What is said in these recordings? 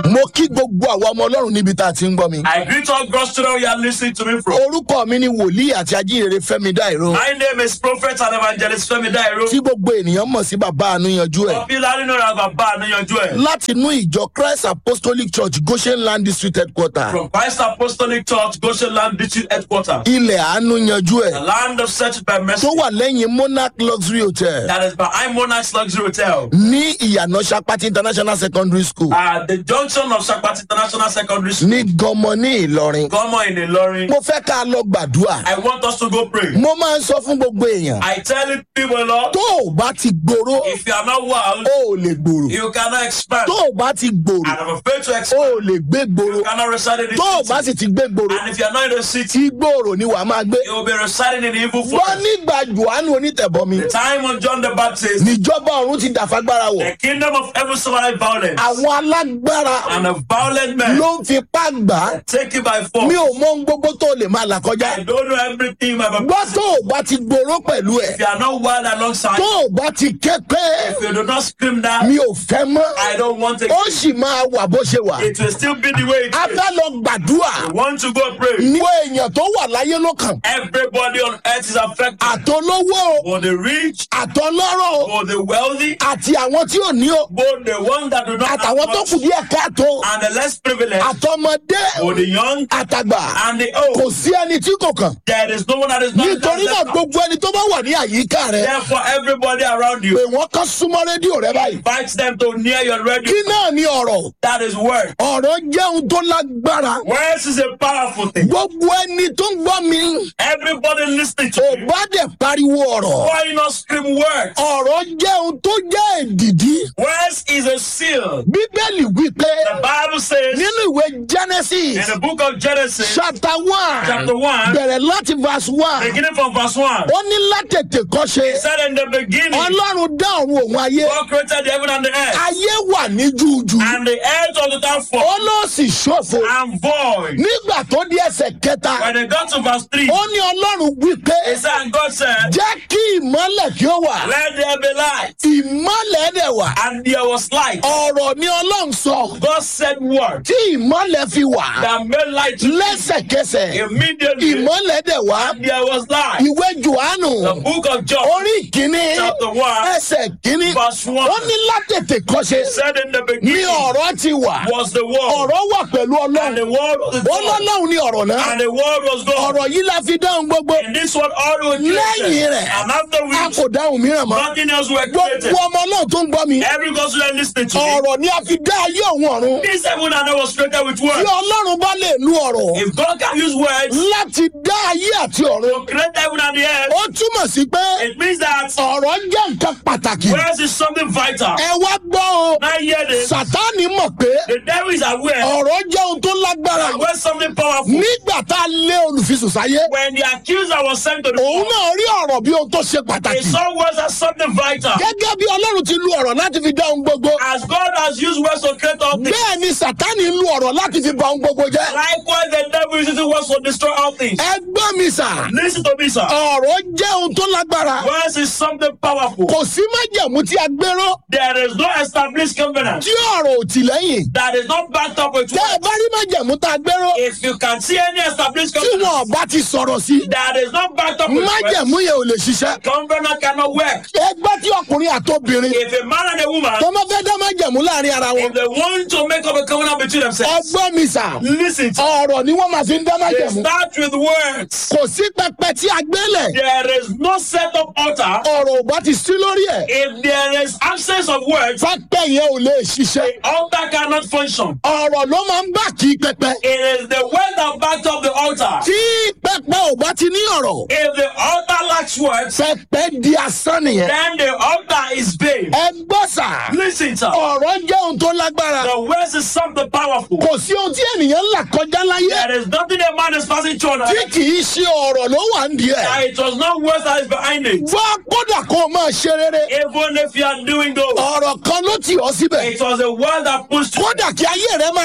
mo kí gbogbo àwọn ọmọ ọlọ́run níbi tá a ti ń gbọ́ mi. I greet all God's children you are listening to me from. orúkọ mi ni wòlíì àti ajínrere fẹ́mi dáìró My name is Prophet and Evangelist Femi Dairo. tí gbogbo ènìyàn mọ̀ sí bàbá àánúyanjú ẹ̀ Popularly known as Baba Aniyanju ẹ̀. láti inú ìjọ christ apostolic church goshen land district headquarter From Christ Apostolic Church, Goshen Land District Headquarters. ilẹ̀ àánúyanjú The ẹ̀ land of search by mercy. tó wà lẹ́yìn monarch luxury hotel That is behind Monarch's Luxury Hotel. ní ìyànà sapati international secondary school At the junction of Shakpat International Secondary School. ní gọmọ ní ìlọrin Gomo in Ilorin. mo fẹ́ ká lọ gbàdúrà I want us to go pray. mo máa ń sọ fún gbogbo èèyàn I tell you people, Lord, tó o bá ti gbòòrò if you are not well, o ò lè gbòòrò you cannot expand. tó o bá ti gbòòrò And if you fail to o expand, ò lè gbé gbòòrò you cannot reside in the tó o bá city. sì ti gbé gbòòrò And if you are not in the city, tí gbòòrò ni wàá máa gbé you will be residing in the evil wọ́n forest. nígbà johannu onítẹ̀bọmi The time of John the Baptist, níjọba ọ̀run ti dàfagbára wọ̀ the kingdom of heaven suffered violence, àwọn alágbára and the violent men ló ń fipá gbà á take it by mi force. ò mọ ohun gbogbo tó lè máa là kọjá I don't know everything about gbọ́ tó o bá ti gbòòrò pẹ̀lú ẹ̀ If you are not well alongside, tó o bá ti ké pé if you do not scream that, mi ò fẹ́ mọ́ I don't want it. ó sì máa wà bó ṣe wà It will still be the way it a is. fẹ́ lọ gbàdúrà I want to go pray. ní èèyàn tó wà láyé lọ́kàn Everybody on earth is affected. àtọlówó For the rich, àtọlọ́rọ̀ for the wealthy, àti àwọn tí ò ní o both the ones that do not have àtàwọn tó much, kù díẹ̀ káàtó and the less privileged, àtọmọdé for the young àtàgbà and the kò old. sí ẹni tí kò kàn There is no one that is not nítorí náà gbogbo ẹni tó bá wà ní àyíká rẹ Therefore, everybody around pé you, wọ́n kàn súnmọ́ rédíò rẹ báyìí invite them to near your radio. kí náà ní ọ̀rọ̀ That is word. ọ̀rọ̀ jẹ́ ohun tó lágbára Words is a powerful thing. gbogbo ẹni tó ń gbọ́ mi Everybody listening to ò you. bá dẹ̀ pariwo ọ̀rọ̀ Why not scream words? ọ̀rọ̀ jẹ́ ohun tó jẹ́ èdìdí Words is a seal. bíbélì wípé The Bible says nínú ìwé genesis in the book of Genesis, chapter one chapter 1, bẹ̀rẹ̀ láti verse one beginning from verse 1, ó ní látètè kọ́ṣe it said in the beginning, ọlọ́run dá ọ̀run òun ayé God created the heaven and the earth, ayé wà ní júùjù and the earth was without ó form ló sì ṣòfò and void. nígbà tó di ẹsẹ̀ kẹta When they got to verse 3, ó ní ọlọ́run wípé it said, and God said, jẹ́ kí ìmọ́lẹ̀ kí ó wà Let there be light. ìmọ́lẹ̀ dẹ̀ wà And there was light. ọ̀rọ̀ ni ọlọ́run sọ God said word tí ìmọ́lẹ̀ fi wà that made light to lẹ́sẹ̀kẹsẹ̀ immediately. ìmọ́lẹ̀ dẹ̀ wá There was light. ìwé johannu The book of John, orí kìíní chapter 1, ẹsẹ̀ kìíní verse 1, ó ní látètè kọ́ṣe said in the ní beginning ọ̀rọ̀ ti wà was the word, ọ̀rọ̀ wà pẹ̀lú and ọlọ́run the word was the God, ọlọ́run ní ọ̀rọ̀ náà and the word was God. ọ̀rọ̀ yìí la fi dáhùn gbogbo And this one all was lẹ́yìn created. rẹ̀ And after a which, kò dáhùn mìíràn mọ́ nothing else were gbogbo created. ọmọ náà tó ń gbọ́ mi Every gospel you listening to me, ọ̀rọ̀ ni a fi dá ayé òun ọ̀run this heaven and earth was created with tí words. ọlọ́run bá lè lu ọ̀rọ̀ If God can use words láti dá ayé àti ọ̀run to create heaven and the earth, ó túmọ̀ sí pé it means that ọ̀rọ̀ jẹ́ nǹkan pàtàkì words is something vital. ẹ wá gbọ́ o Now hear this. sátánì mọ̀ pé The devil is aware ọ̀rọ̀ jẹ́ ohun tó lágbára that when something powerful, nígbà tá a lé olùfisùn sáyé when the accuser was sent to the òun court, náà rí ọ̀rọ̀ bí ohun tó ṣe he pàtàkì saw words as something vital. gẹ́gẹ́ bí ọlọ́run ti lu ọ̀rọ̀ láti fi dá ohun gbogbo As God has used words to create all things, bẹ́ẹ̀ ni sátánì lu ọ̀rọ̀ láti fi ba ohun gbogbo jẹ́ likewise the devil is using words to destroy all things. ẹ gbọ́ mi sà Listen to me, sir. ọ̀rọ̀ jẹ́ ohun tó lágbára Words is something powerful. kò sí májẹ̀mú tí a gbéró There is no established covenant tí ọ̀rọ̀ ò tì lẹ́yìn that is not backed up with tẹ́ ẹ words. bá rí májẹ̀mú tá a gbéró If you can see any established tí covenant wọn bá ti sọ̀rọ̀ sí that is not backed up with words, májẹ̀mú yẹn ò lè ṣiṣẹ́ covenant cannot work. ẹgbẹ́ tí ọkùnrin àtobìnrin If a man and a woman, tó máa fẹ́ dá májẹ̀mú láàrin ara wọn if they want to make up a covenant between themselves, ọgbọ́n mi sà listen, to- ọ̀rọ̀ ni wọ́n máa fi ń dá they májẹ̀mú start with words. kò sí pẹpẹ tí a gbélẹ̀ There is no set up altar. ọ̀rọ̀ ò bá ti sí lórí ẹ̀ If there is absence of words, pẹpẹ yẹn ò lè ṣiṣẹ́ altar cannot function. ọ̀rọ̀ ló máa ń bà kí pẹpẹ It is the word that backed up the altar. tí pẹpẹ ò bá ti ní ọ̀rọ̀ If the altar lacks words, pẹpẹ di asán nìyẹn then the altar is vain. ẹ gbọ́ sà Listen, sir. ọ̀rọ̀ jẹ́ ohun tó lágbára The words is something powerful. kò sí ohun tí ènìyàn ń là kọjá láyé There is nothing a man is passing through. on tí earth. kì í ṣe ọ̀rọ̀ ló wà ń di ẹ̀ that It was not words that is behind it. wá kódà kó o máa ṣe rere Even if you are doing those, ọ̀rọ̀ kan ló tì ọ́ síbẹ̀ it was a word that pushed you. kódà kí ayé rẹ máa rákò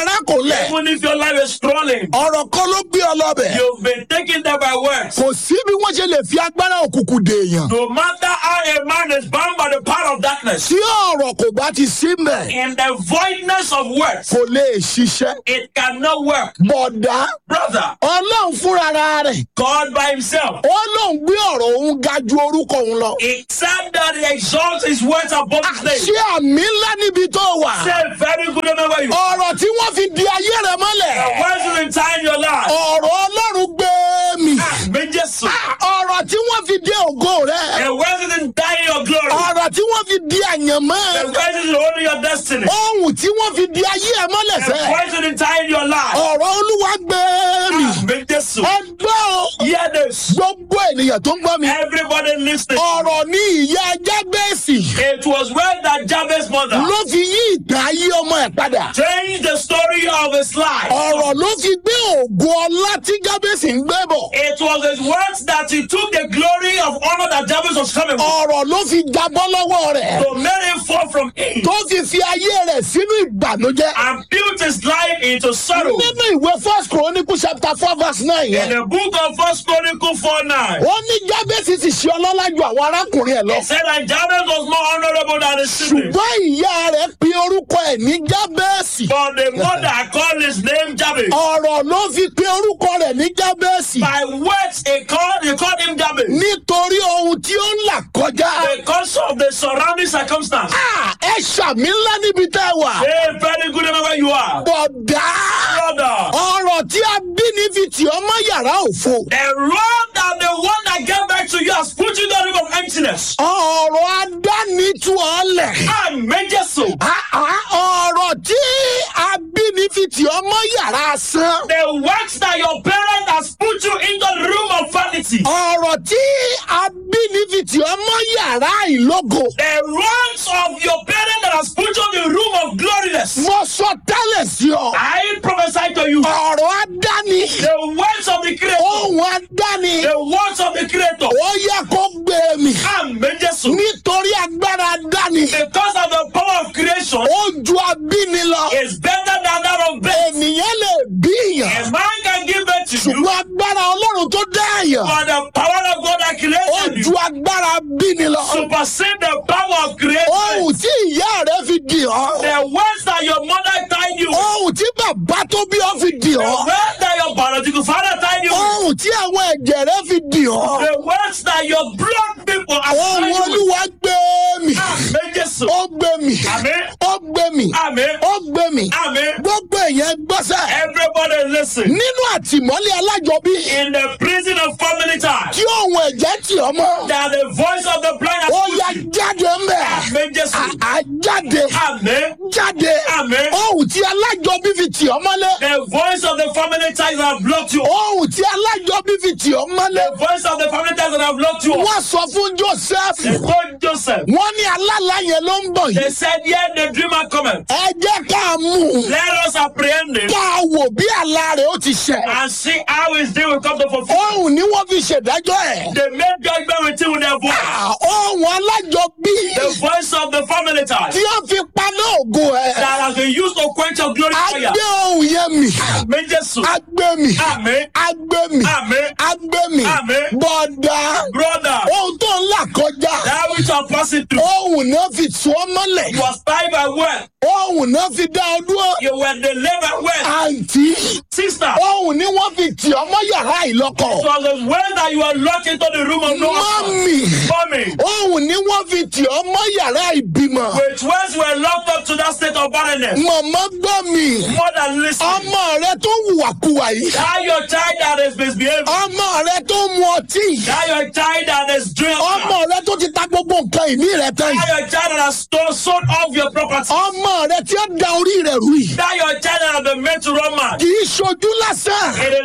lẹ̀ Even if your life is strolling, ọ̀rọ̀ kan ló gbé ọ lọ́bẹ̀ you've been taken there by words. kò sí bí wọ́n ṣe lè fi agbára òkùnkùn dèèyàn No matter how a man is bound by the power of darkness, tí ọ̀rọ̀ kò bá ti sí mẹ́ in the voidness of words, kò lè ṣiṣẹ́ it cannot work. bọ̀dá Brother, ọlọ́run fúnra rẹ̀ God by himself, ó lóun gbé ọ̀rọ̀ òun ga ju orúkọ òun lọ. he said that he exalts his words above his name. ṣé àmì ńlá níbi tó wà. Say very good amen where you are. ọ̀rọ̀ tí wọ́n fi di ayé rẹ̀ The mọ́lẹ̀. words will entire your life. ọ̀rọ̀ ọlọ́run gbé mi. Méjì sùn. ọ̀rọ̀ tí wọ́n fi di ògo rẹ̀. The words will entire your glory. ọ̀rọ̀ tí wọ́n fi di àyànmọ́. The words will hold your destiny. ohun tí wọ́n fi di ayé ẹ̀ mọ́lẹ̀ The sẹ́. words will entire your life. ọ̀rọ̀ olúwa gbé mi. Méjì sùn. ẹgbẹ́ o. Hear this. gbogbo ènìyàn tó ń gbọ́ mi. Everybody listening. ọ̀rọ̀ ní ìyá jábẹ́sì It was when that Jabez mother ló fi yí ìtàn ayé ọmọ ẹ̀ padà. changed the story of his life. ọ̀rọ̀ ló fi gbé ògo ọlá tí jábẹ́sì ń gbé bọ̀. It was his words that he took the glory of honor that Jabez was coming with ọ̀rọ̀ ló fi jábọ́ lọ́wọ́ rẹ̀. to make him fall from him tó fi fi ayé rẹ̀ sínú ìbànújẹ́. and built his life into sorrow. nínú ìwé first chronicle chapter four verse nine In yẹn. the book of First Chronicle 4 9, ó ní jábẹ́sì ti ṣe ọlọ́lá ju àwọn arákùnrin ẹ̀ lọ. it said that Jabez was more honorable than his siblings. ṣùgbọ́n ìyá rẹ̀ pe orúkọ ẹ̀ ní jábẹ́sì. But the mother called his name Jabez. ọ̀rọ̀ ló fi pe orúkọ rẹ̀ ní jábẹ́sì. By words, he called, he called him Jabez nítorí ohun tí ó ń là kọjá. because of the surrounding circumstance. Ah, ẹ ṣàmì ńlá níbi tẹ́ ẹ wà. Hey, very good remember where you are. bọ̀dá. Brother, ọ̀rọ̀ tí a bí ní fi tì ọ́ mọ́ yàrá òfo. the road that the one that gave back to you has put you in the room of emptiness. ọ̀rọ̀ adáni tú ọ lẹ̀. Amen, Jesus. Ah, ah, ọ̀rọ̀ tí a bí ní fi tì ọ́ mọ́ yàrá asán. The works that your parent has put you in the room of vanity. ọ̀rọ̀ tí a bí ní fi tì ọ́ mọ́ yàrá ìlógo. The wrongs of your parent that has put you in the room of gloriness. mo sọ tẹ́lẹ̀ sí ọ. I prophesy to you. ọ̀rọ̀ adáni. The words of the Creator. ohun adáni. The words of the Creator. ó yẹ kó gbé mi. Amen, Jesus. nítorí agbára adáni. Because of the power of creation ó ju abíni lọ. is better than that of birth. ènìyàn lè bí A yàn. man can give birth to you, ṣùgbọ́n agbára ọlọ́run tó dá yàn. but the power of God that ó created ju you agbára bíni lọ. supersede the power of creation. ohun tí ìyá rẹ fi dì ọ́. The words that your mother tied you, ohun tí bàbá tó bí ọ fi dì the ọ́. words that your biological father tied you, ohun tí àwọn ẹ̀jẹ̀ rẹ fi dì ọ́. the words that your blood people have ohun tied you. olúwa gbé mi. Amen, Jesus. ó gbé mi. Amen. ó gbé mi. Amen. ó gbé mi. Amen. gbogbo èèyàn gbọ́sẹ̀. Everybody listen. nínú àtìmọ́lé alájọbí. In the prison of family ties, tí ohun ẹ̀jẹ̀ tì ọ́ mọ́. that the voice of the blind has ó put yá you. jáde ń bẹ̀. Amen, Jesus. à jáde. Amen. jáde. Amen. ohun tí alájọbí fi tì ọ́ mọ́lé. The voice of the family ties that have blocked you. ohun tí alájọbí fi tì ọ́ mọ́lé. The voice of the family ties that have blocked you. wọ́n sọ fún joseph. They told Joseph. wọ́n ní alálà yẹn ló ń bọ̀ They yìí. said, Yeah, the dreamer cometh. ẹ jẹ́ ká mú un. Let us apprehend him ká wò bí àlá rẹ̀ ó ti ṣẹ. and see how his day will come to fulfill. ohun ni wọ́n fi ṣèdájọ́ ẹ̀. They made judgment with him with their voice. Ah, ohun alájọbí The voice of the family ties tí wọ́n fi paná ògo ẹ̀. that has been used to quench your glory a fire. gbé ohun yẹn mì. Amen, Jesus. a gbé mi. Amen. a gbé mi. Amen. a gbé mi. Amen. bọ̀dà Brother, ohun tó ń là kọjá. that which you are passing through ohun náà fi tú ọ mọ́lẹ̀. was tied by word. ohun náà fi dá ọ dúró. You were delivered word. àǹtí. Sister, ohun ni wọ́n fi tì ọ mọ́ yàrá it ìlọ́kọ̀. was the word that you were locked into the room of no one. mọ́mì. Mommy, ohun ni wọ́n fi tì ọ mọ́ yàrá ìbímọ. which words were locked up to that state of barrenness. mọ̀mọ́ gbọ́ mi. More than listening. ọmọ rẹ tó ń hùwàkuwà yìí. That your child that is misbehaving. ọmọ rẹ tó ń mu ọtí. That your child that is drinking. ọmọ rẹ tó ti ta gbogbo nǹkan ìní rẹ tán yìí. That your child that has stole, sold off your property. ọmọ rẹ tí ó da orí rẹ rú yìí. That your child that has been made to run mad. kì í ṣojú lásán. It is not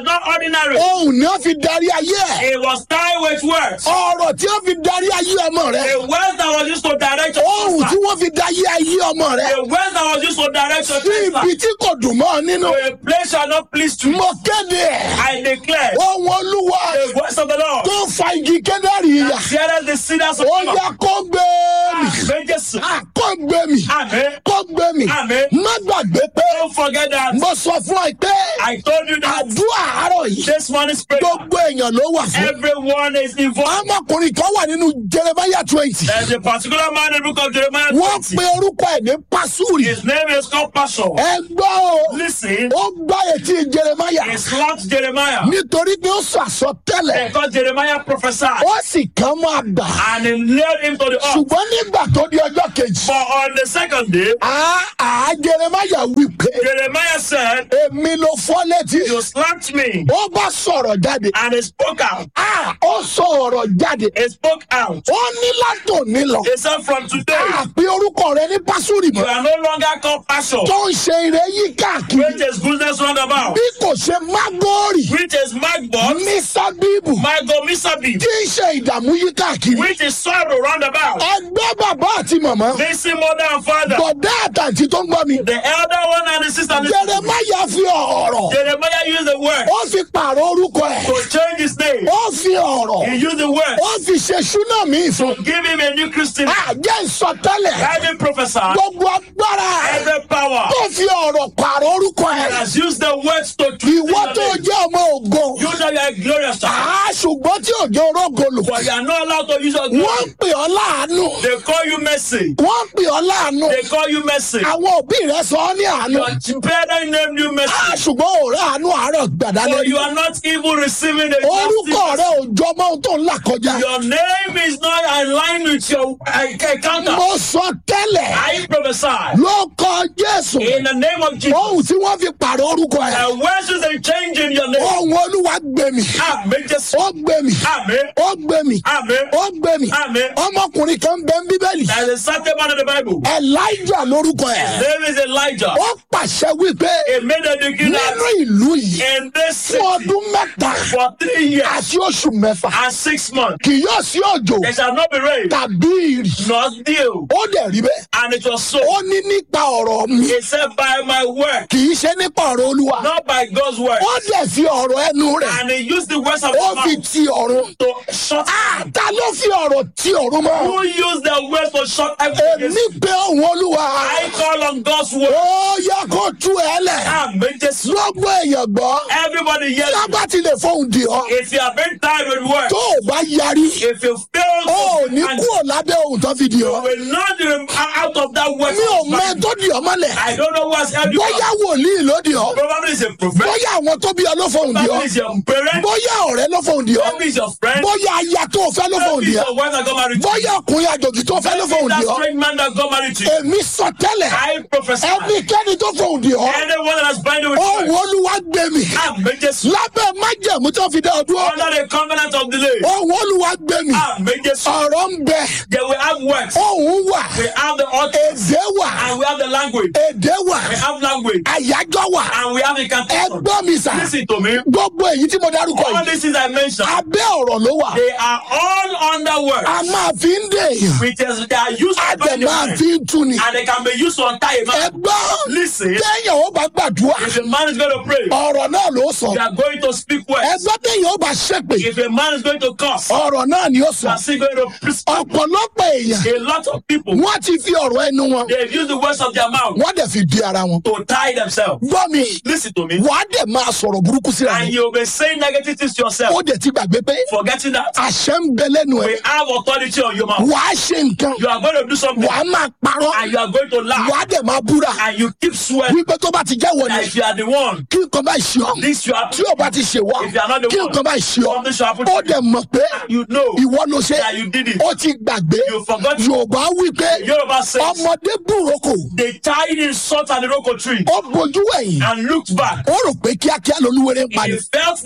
ordinary. ohun ni wọ́n fi darí ayé ẹ̀ It was tied with words. ọ̀rọ̀ tí wọ́n fi darí ayé ọmọ rẹ The words that was used to direct your ohun tí husband. wọ́n fi darí ayé ọmọ rẹ The words that was used to direct your sí ibi husband. tí kò dùn mọ́ ọ nínú To a place shall not please to mo kéde ẹ̀ I declare ohun olúwa the voice of the Lord. tó fa igi kédárì yà Hear the cedars of ó Lebanon. yá kó gbé mi Amen. Jesus. Ah, kó gbé mi Amen. kó gbé mi Amen. má gbàgbé pé Don't forget that mo sọ fún ẹ pé I told you that àdúrà àárọ̀ yìí this morning's prayer. gbogbo èèyàn ló wà fún. Everyone is involved. ọmọkùnrin kan wà nínú jeremiah twenty. There's a particular man in the book of Jeremiah wọ́n 20. pe orúkọ ẹ̀ ní pasuri. His name is called Passion. ẹ gbọ́ o Listen, ó gbá etí jeremiah he slapped Jeremiah nítorí pé ó sọ àsọtẹ́lẹ̀ because Jeremiah prophesied ó sì kàn máa gbà. and he nailed him to the earth. ṣùgbọ́n nígbà tó di ọjọ́ kejì. But on the second day, àá àá jeremiah wí pé Jeremiah said, èmi ló fọ́ létí. You slapped me. ó bá sọ̀rọ̀ jáde. And he spoke out. àá ó sọ ọ̀rọ̀ jáde. He spoke out. ó ní látòní lọ. He said, From today, àpé orúkọ rẹ ní pasuri you mọ́. are no longer called Passion, tó ń ṣe ire yí káàkiri. which is goodness roundabout, bí kò ṣe mágórì which is Magbon, ní sábíbù Mago Misabi, tí ń ṣe ìdààmú yí káàkiri. which is sorrow roundabout. ẹgbẹ́ bàbá àti màmá Listen, mother and father, bọ̀dá àtàntí tó ń gbọ́ mi. the elder one and the sister. listen. jeremaya fi ọ̀rọ̀ Jeremiah used the word ó fi pààrọ̀ orúkọ ẹ̀ to change his name. ó fi ọ̀rọ̀ He used the word ó fi ṣe ṣúná mi fún. to give him a new Christian. name. àjẹ́ ìsọtẹ́lẹ̀ Every professor, gbogbo agbára every power tó fi ọ̀rọ̀ pààrọ̀ orúkọ ẹ̀. has used the words to twist ìwọ tó your name. jẹ́ ọmọ ògo. You know you are a glorious child, àá ṣùgbọ́n tí òjò orógo lò. but you are not allowed to use your wọ́n glory. ń pè ọ́ láàánú. They call you mercy. wọ́n ń pè ọ́ láàánú. They call you mercy. àwọn òbí rẹ sọ ọ́ ní àánú. Your parents named you mercy. Ah, ṣùgbọ́n òòrè àánú àárọ̀ gbàdá But you lẹ́yìn. are not even receiving the orúkọ rẹ justice. ò jọ mọ́ ohun tó ń là kọjá. Your name is not aligned with your uh, encounter. mo sọ tẹ́lẹ̀ I prophesy ló kọ jésù. in the name of Jesus. ohun tí wọ́n fi pààrọ̀ orúkọ ẹ̀. And words is a change in your name. ohun olúwa gbé mi. Amen. Just ó gbé mi. Amen. ó gbé mi. Amen. ó gbé mi. Amen. ọmọkùnrin kan bẹ ń bíbélì. There's a certain man in the Bible. elijah lórúkọ ẹ̀. There is Elijah. ó pàṣẹ wípé He made a decree nínú that ìlú yìí in this fún city ọdún mẹ́ta for three years àti oṣù mẹ́fà and six months kì yóò sí òjò there shall not be rain tàbí ìrì. nor dew. ó dẹ̀ rí bẹ́ẹ̀. And it was so. ó ní nípa ọ̀rọ̀ mi He said, By my word, kì í ṣe nípa ọ̀rọ̀ olúwa. not by God's word. ó dẹ̀ fi ọ̀rọ̀ ẹnu rẹ̀ And he used the words of ó his fi mouth ti ọ̀run. to shut Ah, ta ló fi ọ̀rọ̀ ti ọ̀run mọ́? Who used the words to shut everything? èmi pé òun olúwa. I call on God's word. ó yẹ kó tú ẹ lẹ̀. Amen. Just gbogbo èèyàn gbọ́. everybody hears you. lábà ti lè fóun di ọ. If you have been tired with words, tó o bá yarí. if you fail ó ò to ní and kúrò lábẹ́ ohun tó fi di you ọ. will not um, out of that word. mi ò mọ ẹ tó di ọ mọ́lẹ̀. I don't know what's helped you. bóyá wòlíì ló di ọ. Probably it's a prophet. bóyá àwọn tó bí ọ ló fóun di Probably ọ. it's your parent. bóyá ọ̀rẹ́ ló fóun di ọ. Maybe it's your friend. bóyá aya tó o fẹ́ ló fóun Maybe di it's ọ. your wife that got married to you. bóyá ọkùnrin àjòjì tó fẹ́ ló Maybe fóun it's di that ọ. strange man that got married to you. èmi sọ tẹ́lẹ̀ I prophesy. ẹnikẹ́ni tó fóun di ọ. Anyone that has binding with ohun you. olúwa gbé mi. Amen. Just lábẹ́ májẹ̀mú tó fi dá ọ dúró. under the covenant of delay. ohun olúwa gbé mi. Amen. Just ọ̀rọ̀ ń bẹ. they will have words. ohun wà. We have the author èdè wà. and we have the language. èdè wà. We have language àyájọ́ wà. and we have incantation. ẹgbọ́n mi sà. Listen to me. gbogbo èyí tí mo dárúkọ All yìí. these things I mentioned, abẹ́ ọ̀rọ̀ ló wà. they are all under words. a máa fi ń dè èèyàn. Which is they are used a to dẹ̀ bind the máa man. fi ń tu ni. And they can be used to untie a man. ẹgbọ́n Listen, téèyàn ó bá gbàdúrà. if a man is going to pray, ọ̀rọ̀ náà ló sọ. you are going to speak words. ẹgbọ́n téèyàn ó bá ṣépè. If a man is going to curse, ọ̀rọ̀ náà ni ó you sọ. are still going to preach. ọ̀pọ̀lọpọ̀ èèyàn A lot of people, wọ́n ti fi ọ̀rọ̀ ẹnu wọn they've used the words of their mouth wọ́n dẹ̀ fi di ara wọn. to tie themselves. gbọ́ mi Listen to me. wàá dẹ̀ máa sọ̀rọ̀ burúkú síra And wọn. you'll be saying negative things to yourself, ó dẹ̀ ti gbàgbé pé forgetting that àṣẹ ń bẹ lẹ́nu ẹ̀. we have authority on your mouth. wàá ṣe nǹkan You are going to do something wàá máa parọ́ and you are going to laugh wàá dẹ̀ máa búra and you keep swearing wípé tó bá ti jẹ́ wọ̀ that ni if you are the one, kí nǹkan bá ṣe ọ́ this you are, tí ò bá ti ṣe wá If you are not the kí one, nǹkan bá ṣe ọ́ something should happen ó to you. dẹ̀ mọ̀ pé You know ìwọ ló ṣe that you did it. ó ti gbàgbé You forgot. yorùbá wípé Yoruba says ọmọdé búroko they tied in salt and the roko tree ó bojú ẹ̀yìn and looked back. ó rò pé kíákíá lolúwerè ń He padì felt that it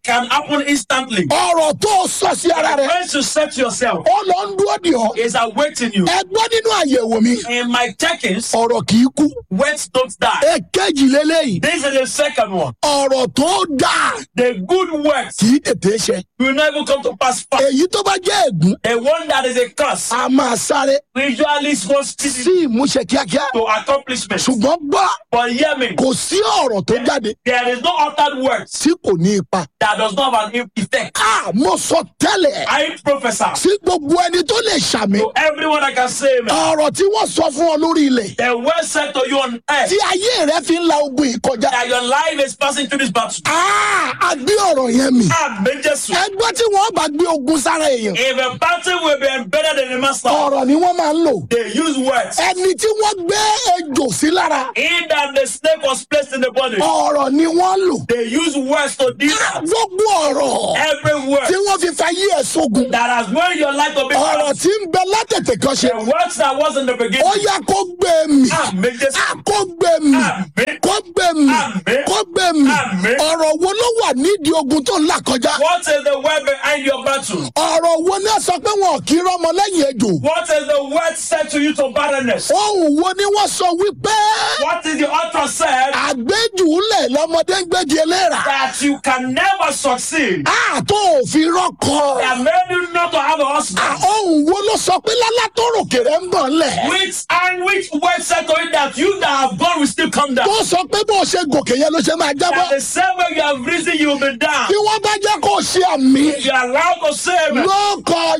can happen instantly. ọ̀rọ̀ tó o sọ sí ara rẹ When you say to yourself, ó lọ ń dúró dì ọ́ is awaiting you. ẹ gbọ́ nínú àyẹ̀wò mi In my checkings, ọ̀rọ̀ kì í kú words don't die. èkejì lélẹ́yìí This is the second one. ọ̀rọ̀ tó dáa The good words kì í tètè ṣe will not even come to pass fast. èyí tó bá jẹ́ ègún The one that is a curse a máa sáré usually goes to, sí ìmúṣẹ kíákíá to accomplishment. ṣùgbọ́n gbọ́ But hear me, kò sí ọ̀rọ̀ tó jáde there is no uttered words tí kò ní ipa. that does not have an effect. a mo sọ tẹ́lẹ̀ I prophesy sí gbogbo ẹni tó lè ṣàmì to everyone that can say amen. ọ̀rọ̀ tí wọ́n sọ fún ọ lórí ilẹ̀ The word said to you on earth tí ayé rẹ fi ń la ogun yìí kọjá. that your life is passing through this battle. a a gbé ọ̀rọ̀ yẹn mi. Amen, Jesus. ẹgbẹ́ tí wọ́n bá gbé ogun sára èèyàn If a battle will be embedded in the master, ọ̀rọ̀ ni wọ́n máa ń lò. they use words. ẹni tí wọ́n gbé ejò sí lára In that the snake was placed in the body, ọ̀rọ̀ ni wọ́n lò. they use words to deal with gbogbo ọ̀rọ̀ every word tí wọ́n fi fa yí ẹ̀ sógun. that has made your life to be ọ̀rọ̀ lost. tí ń bẹ látètè kan ṣe. The words that was in the ó beginning. yá kó gbé mi. Amen, Jesus. a kó gbé mi. Amen. kó gbé mi. Àmín. kó gbé mi. Àmín. ọ̀rọ̀ wo ló wà nídìí ogun tó ń là kọjá. What is the word behind your battle? ọ̀rọ̀ wo ni wọ́n sọ pé wọn kì í rọ́mọ lẹ́yìn ejò. What is the word said to you to barrenness? ohun wo ni wọ́n sọ wípé What is the author said àgbéjùúlẹ̀ lọ́mọdé ń gbégi eléra. that you can never succeed? a tó òfin rọ́kọ. That made you not to have a a husband. ohun wo ló sọ pé lálá tó ròkè rẹ̀ ń bọ̀ ńlẹ̀. Which and which word said to you that you that have gone will still come down? tó sọ pé bó o ṣe gòkè yẹn ló ṣe máa That jábọ́. the same way you have risen, you will be down. bí wọ́n bá jẹ́ kó o ṣe àmì. If you are allowed to say amen. lọ́kọ̀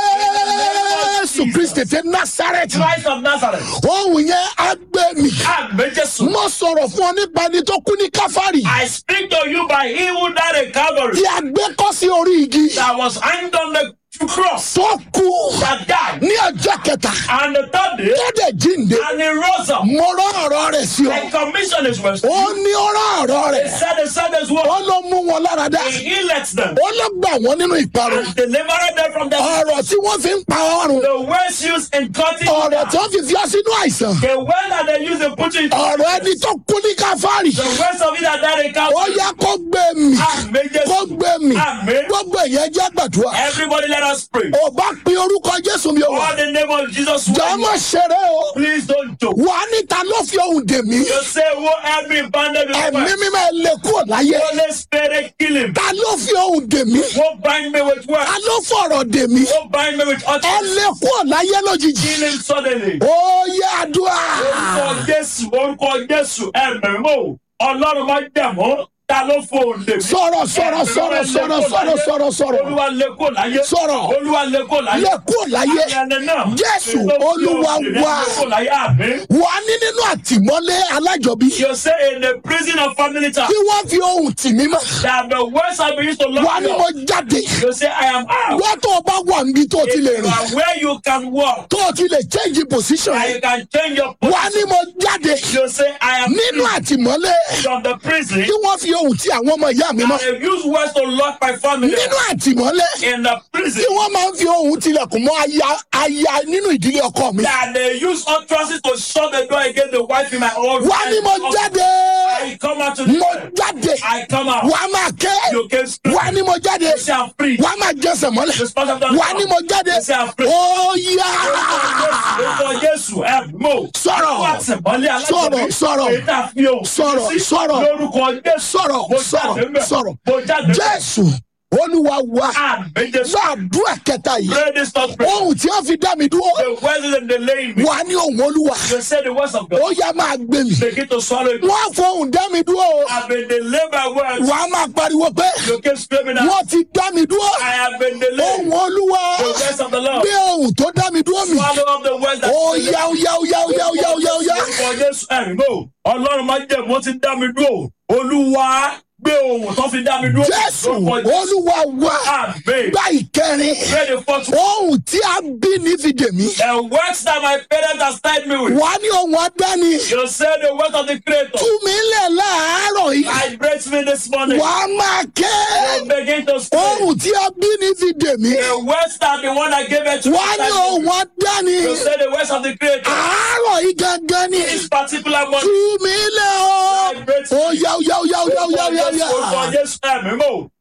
jésù kristi ti násàrẹ́tì. Christ of Nazareth. ohun yẹn á gbé mi. Amen, Jesus. mo sọ̀rọ̀ fún ọ nípa ẹni tó kú ní káfárì. I speak to you by he who died in Calvary tí a gbé kọ́ sí orí igi. that was hanged on the cross tó kú that died. ní ọjọ́ kẹta. And the third day, tó dẹ̀ jíǹde. and he rose up. mo rán ọ̀rọ̀ rẹ̀ sí I ọ. commissioned his words. ó ní ó rán ọ̀rọ̀ He rẹ̀. said, he said his word. ó ló mú wọn lára dá. He healed them ó ló gbà wọ́n nínú ìparun. and delivered them from their ọ̀rọ̀ tí wọ́n fi ń pa ọrùn. The words used in cutting you ọ̀rọ̀ down. tí wọ́n fi fi ọ sínú àìsàn. The word that they use in putting you ọ̀rọ̀ ẹni tó kú ní káfárì. The words of it that died in ó Calvary. yá kó gbé mi. Amen, kó Jesus. gbé mi. Amen. gbogbo èèyàn jẹ́ gbàdúrà. Everybody let us pray. ò bá pe orúkọ jésù mi ò wá. All the name of Jesus. jọmọ ṣeré o. Please don't joke. wà á níta ló fi ohun dè mí. You say, who help me banded with ẹ̀mí words? mímọ́ ẹ lè kúrò láyé. Holy Spirit, kill him. ta ló fi ohun dè mí. Who bind me with words? ta ló fọ̀rọ̀ dè mí. Who bind me with ẹ utterance? lè kúrò láyé lójijì. Kill him suddenly. ó yá àdúrà. Orúkọ Jésù, orúkọ Jésù, ẹ̀mí mò, Ọlọ́run máa jẹ̀mọ́. Ta ló fòun lè mí? sọ̀rọ̀ sọ̀rọ̀ sọ̀rọ̀ sọ̀rọ̀ sọ̀rọ̀ sọ̀rọ̀ sọ̀rọ̀. Olúwa lè kó láyé. Sọ̀rọ̀. Olúwa lè kó láyé. lè kúrò láyé. Ayẹyẹ náà. Jésù, Èso tí Olúwa o sì rí wa. lè kó láyé àmín. wà á ní nínú àtìmọ́lé alájọbí. You say in the prison of family time tí wọ́n fi ohun tì mí mọ́. that the words have been used to wà á lock ní you mo up. jáde. You say I am out. wọ́n tó o bá wà níbi tó o ti lè If you rìn. are where you can walk tó o ti lè change position. and you can change your wà á ní position. mo jáde. You say I am nínú àtìmọ́lé from the prison tí wọ́n fi ohun tí àwọn ọmọ ìyá mi mọ́. and they use words to lock my family nínú up. àtìmọ́lé in the prison tí wọ́n máa ń fi ohun tilẹ̀kùn mọ́ aya aya nínú ìdílé ọkọ mi. that they use utterances to shut the door against the wife in my own wà á ní mo jáde. I come out to the mo world. jáde. I come out. wà á máa ké. You can speak. wà á ní mo jáde. You say I'm free. wà á máa jẹsẹ̀ mọ́lẹ̀. The sponsor of the wà á ní mo jáde. You say I'm free. ó yá. Orúkọ Jésù ẹ̀ mọ̀. Sọ̀rọ̀. Wọ́n àtìmọ́lé alájọbí. Sọ̀rọ̀, sọ̀rọ̀. Èyí tá a fi ohùn Sọ̀rọ̀, sí. sọ̀rọ̀. Lórúkọ Jésù. sọ̀rọ̀ Mo sọ̀rọ̀ jáde ńbẹ̀. sọ̀rọ̀ Mo jáde ńbẹ̀. jésù olúwa wa Àmín Jésù. gbàdúrà kẹta yìí Pray this thought prayer. ohun tí wọ́n fi dá mi dúró The words in the lane me. wà ní ohun olúwa You say the words of God. ó yá máa gbé mi Begin to swallow it. wọ́n á fọ ohun dá mi dúró o I've been delayed by words. wà á máa pariwo pé You keep screaming out. wọ́n ti dá mi dúró I have been delayed. ohun olúwa The words of the Lord. gbé ohun tó dá mi dúró mi Swallow up the words that ó yá ó yá ó yá ó yá ó yá ó yá ó yá Orúkọ Jésù ẹ̀rí mọ́. Ọlọ́run máa jẹ́ mo ti dá mi dúró. Olúwa gbé ohun tó fi dá mi dúró. jésù Lórúkọ Jésù. olúwa wa Àmín. gbá ìkẹrin Pray the fourth one. ohun tí a bí ní fi dè mí The words that my parents have tied me with. wà ní ohun adáni You say the words of the Creator. tú mi lẹ̀ láàárọ̀ yìí I breathe me this morning. wà á máa ké You begin to speak. ohun tí a bí ní fi dè mí The words that the one that gave it to wà á ní me. ohun adáni You say the words of the Creator. àárọ̀ yìí gangan ni This particular tú morning. mi lẹ̀ ọ́ I breathe ó yá ó yá ó yá ó yá ó yá ó yá ó yá Orúkọ Jésù ẹ̀mí mọ́.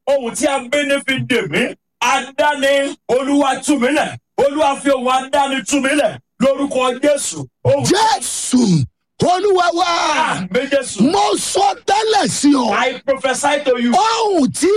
ohun tí a gbé ní fi dè mí adáni olúwa tú mi lẹ̀ olúwa fi ohun adáni tú mi lẹ̀ lórúkọ jésù ohun jésù olúwa wa àmì jésù mo sọ tẹ́lẹ̀ sí ọ i prophesy to you ohun tí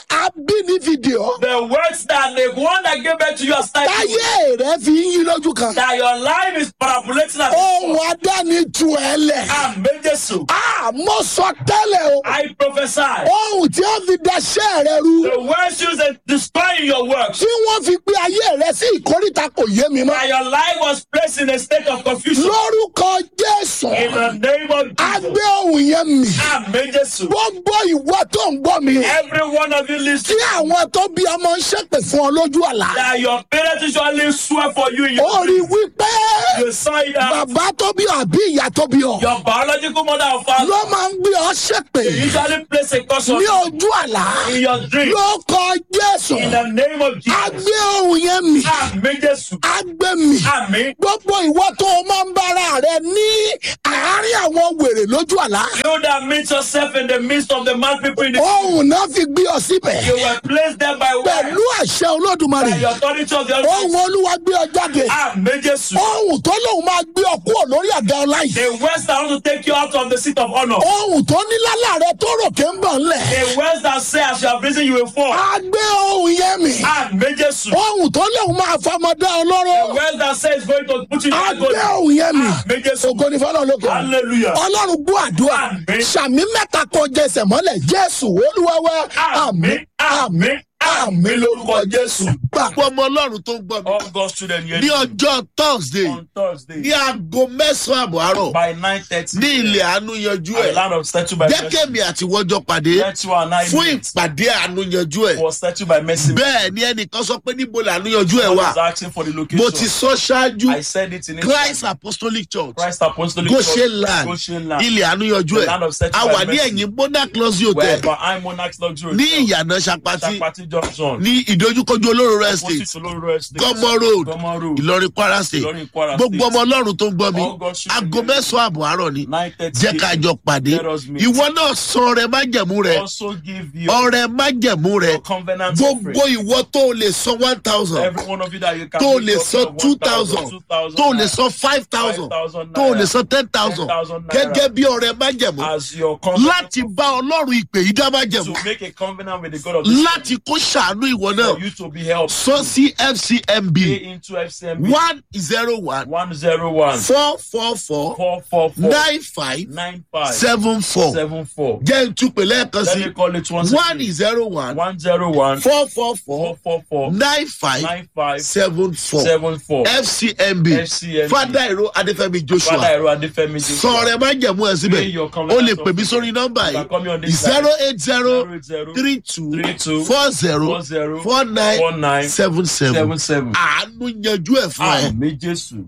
abínifìdí ọ the words that the one that gave birth to you as title táyé rẹ fi ń yí lójú kan that your life is parabolating as ohun adáni tu ẹ lẹ àmì jésù a mo sọ tẹ́lẹ̀ o i prophesy ohun tí wọ́n fi daṣẹ́ rẹ rú the words used in destroying your works tí wọ́n fi gbé ayé rẹ sí ìkórìtà kò yé mi mọ́ that your life was placed in a state of confusion lórúkọ jésù in the name of a jesus gbé ohun yẹn mì àmì jésù gbogbo ìwọ tó ń gbọ́ mi every one of you tí listening àwọn tó bí ọmọ ń ṣépè fún ọ lójú àlá that your parents usually swear for you in ó your rí dream wípé you saw it out bàbá tó bí ọ àbí ìyá tó bí ọ your biological mother and father ló máa ń gbé ọ ṣépè usually place a curse on ní you ojú àlá in your dream ló kọ jésù in the name of a jesus gbé ohun yẹn mì àmì jésù a gbé mì àmì gbogbo ìwọ tó o máa ń bára rẹ ní àárín àwọn wèrè lójú àlá you that meet yourself in the midst of the mad people in the ohun náà fi gbé ọ síbẹ̀ you were placed there by pẹ̀lú word àṣẹ olódùmarè by the authority of the ohun Almighty. olúwa gbé ọ jáde àmì jésù ohun tó lóun máa gbé ọ kúrò lórí àga ọlá yìí the words that want to take you out of the seat of honour ohun tó ní lálẹ́ rẹ tó ròkè ń bọ̀ ńlẹ̀ the words that say as you have risen you will fall a gbé ohun yẹn mì àmì jésù ohun tó lóun máa fọmọdé ọlọ́rọ̀ the words that say is going to put you in a agony gbé ohun yẹn mì àmì jésù ògo ní fọlọ́ lókè hallelujah ọlọ́run gbọ́ àdúrà Àmín. sàmì mẹ́ta kan jẹsẹ̀ mọ́lẹ̀ jésù olúwa wa àmì àmì àmì lórúkọ jésù. gbà. ọmọ ọlọ́run tó ń gbọ́ mi. all God's children here ní ọjọ́ thursday on Thursday ní aago mẹ́sàn-án àbọ̀ àárọ̀ by nine thirty ní ilẹ̀ àánú yanjú at the ẹ̀ land of statue by mercy jẹ́kẹ̀mí àti wọ́jọ́ pàdé let you and I fún meet ìpàdé àánú yanjú ẹ̀ for statue by mercy bẹ́ẹ̀ ni ẹnìkan sọ pé níbo làánú yanjú ẹ̀ God wà is asking for the mo ti location sọ ṣáájú I said it in christ English apostolic church Christ Apostolic goshen Church, land Goshen land ilẹ̀ àánú yanjú The ẹ̀ land of statue a by wà ní mercy. ẹ̀yìn monarch luxury hotel where I'm Monarch's luxury ní Hotel, ìyànà sapati Sapati junction ní ìdojúkojú olóró rẹ̀ opposite state to Loro Estate gọmọ road Gomo road ìlọrin kwara state Ìlọrin Kwara gbogbo State ọmọ ọlọ́run tó ń gbọ́ mi All God's children aago here. mẹ́sàn-án àbọ̀ àárọ̀ ni nine thirty jẹ́ ká jọ pàdé Let us meet. ìwọ náà sọ ọrẹ májẹ̀mú rẹ also give you ọrẹ májẹ̀mú rẹ your covenant gbogbo offering. ìwọ tó o lè san one thousand Every one of you that you can tó o bring lè up san your two 1,000, thousand 2,000 tó o lè naira san five thousand 5,000 tó o lè naira san ten thousand 10,000 naira gẹ́gẹ́ bí ọrẹ májẹ̀mú as your covenant láti bá ọlọ́run ìpè yìí dá májẹ̀mú to make a covenant with the God of this láti kó ṣàánú ìwọ náà for you to be helped. sọ sí fcmb Pay into FCMB one zero one one zero one four four four four four four nine five nine five seven four seven four. jẹ́ ìtúpè lẹ́ẹ̀kan Let sí me call it once one again. zero one one zero one four four four four four four nine five nine five seven four seven four. fcmb FCMB. fada iro adefemi Father joshua Ẹ̀rọ Adéfẹ́mi Joshua. sọ̀rọ̀ ẹ má jẹ̀mú ẹ síbẹ̀ Pay your o covenant lè pè mí sórí nọ́mbà You can call me on this yìí zero line. eight zero zero zero three two three two four zero four zero four nine four nine seven seven seven seven. àánú yanjú ẹ̀ fún ẹ. Àmì Jésù.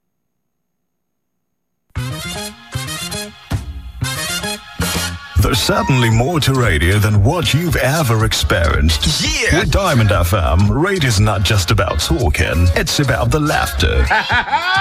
There's certainly more to radio than what you've ever experienced. Yeah. With Diamond FM, radio's not just about talking, it's about the laughter,